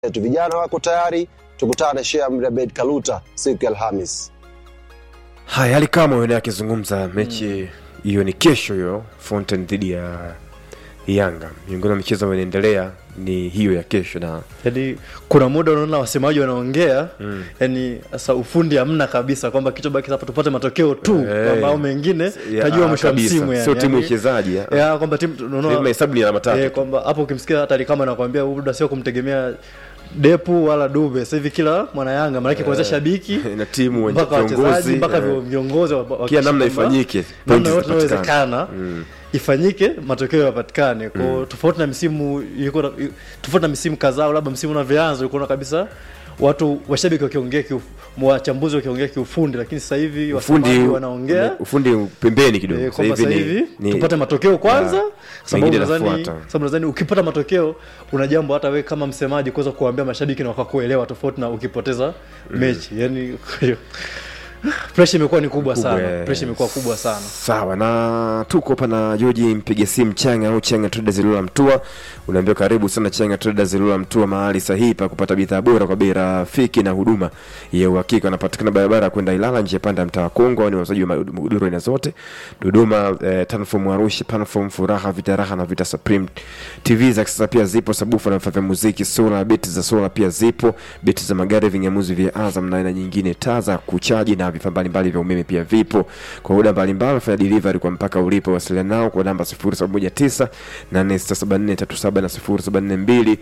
yetu. Vijana wako tayari, tukutane Sheikh Amri Abeid Kaluta siku ya Alhamis. haya hali kama wene akizungumza mechi hiyo ni kesho hiyo fountain dhidi ya yanga miongoni mwa michezo ambayo inaendelea ni hiyo ya kesho na yani kuna muda unaona wasemaji wanaongea mm. yani sasa ufundi hamna kabisa kwamba kichobaki hapa tupate matokeo tu Eh. kwamba au mengine ya- tajua mwisho wa kabisa. msimu yani. sio timu Yani, uchezaji ya. ya kwamba timu Timu unaona mahesabu ni alama tatu eh, tu. kwamba hapo ukimsikia hata Ali kama anakuambia muda sio kumtegemea Depu wala Dube sasa hivi kila mwana Yanga maana kuanzia shabiki na timu wenye mpaka wachezaji viongozi, mpaka eh. vio- viongozi wa- wa- Kila namna kwamba ifanyike, namna pointi yote zipatikane. inawezekana ifanyike matokeo yapatikane kwa tofauti na misimu ilikuwa na- tofauti na misimu kadhaa au labda msimu unavyoanza ulikuwa unaona kabisa watu washabiki wakiongea kiuf- wachambuzi wakiongea kiufundi lakini sasa hivi ufundi wasemaji wanaongea ufundi pembeni kidogo Eh, Sasa kwamba sasa ni- hivi ni- tupate matokeo kwanza Ya, sababu mengine nadhani yanafuata. sababu nadhani ukipata matokeo una jambo hata wewe kama msemaji kuweza kuwaambia mashabiki na wakakuelewa tofauti na ukipoteza mechi yani pressure imekuwa ni kubwa Kubwa, sana eh. pressure imekuwa kubwa sana sawa na tuko hapa na joji mpige simu changa au changa traders ilula mtua unaambiwa karibu sana changa traders ilula mtua mahali sahihi pa kupata bidhaa bora kwa bei rafiki na huduma ya uhakika wanapatikana barabara ya kwenda ilala njia panda ya mtaa wa kongo ni wauzaji wa magodoro aina zote dodoma eh, tanfom arusha panfom furaha vita raha na vita supreme tv za kisasa pia zipo sabufa na vifaa vya muziki sola beti za sola pia zipo beti za magari vinyamuzi vya azam na aina nyingine taa za kuchaji na vifaa mbalimbali vya umeme pia vipo kwa muda mbalimbali fanya delivery kwa mpaka ulipo wasiliana nao kwa namba 0719 867437 na 0742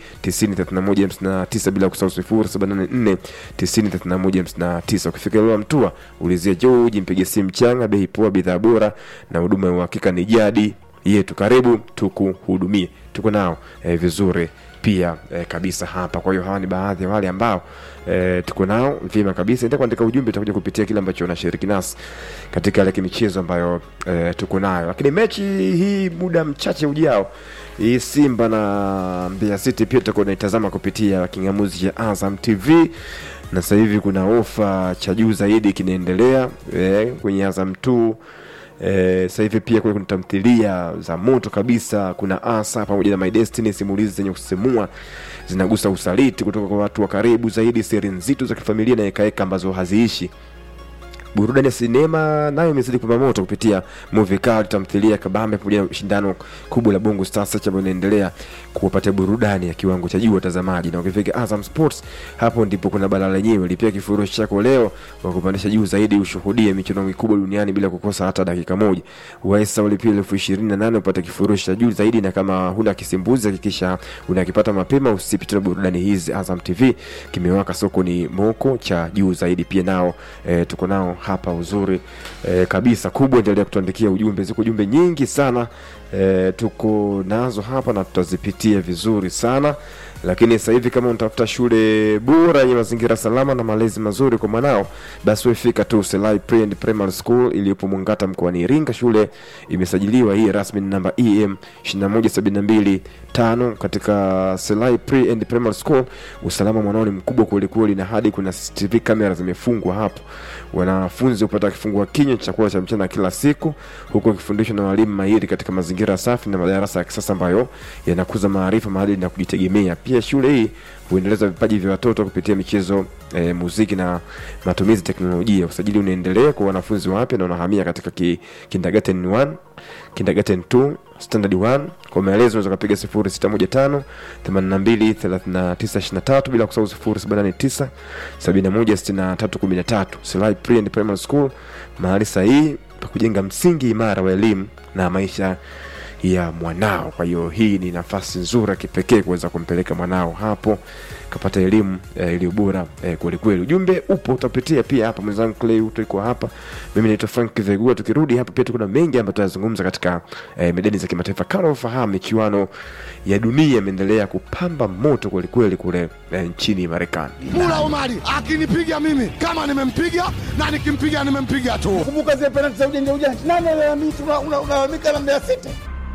903159 bila kusahau 0784 903159 ukifika Ilala Mtua ulizia George mpige simu changa bei poa bidhaa bora na huduma ya uhakika ni jadi yetu karibu tukuhudumie tuko nao eh, vizuri pia eh, kabisa hapa kwa hiyo hawa ni baadhi ya wale ambao eh, tuko nao vyema kabisa enda kuandika ujumbe utakuja kupitia kile ambacho unashiriki nasi katika ile michezo ambayo eh, tuko nayo lakini mechi hii muda mchache ujao hii simba na mbeya city pia tutakuwa unaitazama kupitia kingamuzi cha azam tv na sasa hivi kuna ofa cha juu zaidi kinaendelea eh, kwenye azam 2 Eh, sasa hivi pia kule kuna tamthilia za moto kabisa kuna asa pamoja na my destiny simulizi zenye kusisimua zinagusa usaliti kutoka kwa watu wa karibu zaidi siri nzito za kifamilia na ekaeka ambazo haziishi burudani ya sinema nayo imezidi kupamba moto kupitia movie card tamthilia kabambe pamoja na shindano kubwa la bongo star search ambayo inaendelea kuwapatia burudani ya kiwango cha juu watazamaji na ukifika azam sports hapo ndipo kuna balaa lenyewe lipia kifurushi chako leo wa kupandisha juu zaidi ushuhudie michuano mikubwa duniani bila kukosa hata dakika moja waesa ulipia elfu ishirini na nane upate kifurushi cha juu zaidi na kama huna kisimbuzi hakikisha unakipata mapema usipite na burudani hizi azam tv kimewaka soko ni moko cha juu zaidi pia nao e, tuko nao hapa uzuri e, kabisa kubwa endelea kutuandikia ujumbe ziko ujumbe nyingi sana e, tuko nazo hapa na tutazipitia vizuri sana lakini sasa hivi kama unatafuta shule bora yenye mazingira salama na malezi mazuri kwa mwanao basi wefika tu Selai Pre and Primary School iliyopo Mwangata mkoani Iringa. Shule imesajiliwa hii rasmi ni namba EM 2172 tano katika Selai Pre and Primary School. Usalama mwanao ni mkubwa kweli kweli, na hadi kuna CCTV kamera zimefungwa hapo. Wanafunzi hupata kifungua kinywa chakula cha mchana kila siku, huku wakifundishwa na walimu mahiri katika mazingira safi na madarasa ya kisasa ambayo yanakuza maarifa, maadili na kujitegemea. Pia shule hii huendeleza vipaji vya watoto kupitia michezo e, muziki na matumizi ya teknolojia. Usajili unaendelea kwa wanafunzi wapya na wanahamia katika ki, kindergarten 1, kindergarten 2, standard 1. Kwa maelezo unaweza kupiga 0615 82 39 23 bila kusahau 0789 71 63 13. Silai Pre and Primary School, mahali sahihi pa kujenga msingi imara wa elimu na maisha ya mwanao. Kwa hiyo hii ni nafasi nzuri ya kipekee kuweza kumpeleka mwanao hapo kapata elimu eh, iliyo bora eh, kweli kweli. Ujumbe upo utapitia pia hapa, mwenzangu Clay Uto iko hapa, mimi naitwa Frank Vegua. Tukirudi hapa pia kuna mengi ambayo tutazungumza katika eh, medani za kimataifa. Kama ufahamu, michuano ya dunia imeendelea kupamba moto kweli kweli kule eh, nchini Marekani. Mula Omari akinipiga mimi kama nimempiga na nikimpiga nimempiga tu. kumbuka zile penalti za ujanja ujanja, nani alalamika? Unalalamika na Mbeya City.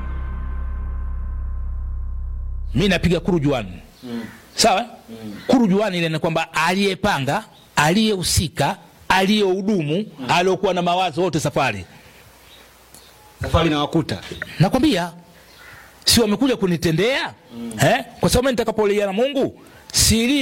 mi napiga kurujuani sawa kurujuani ile ni kwamba aliyepanga aliyehusika aliyehudumu aliokuwa na mawazo wote safari Safari na wakuta nakwambia si wamekuja kunitendea eh? kwa sababu mimi nitakapolia na mungu siri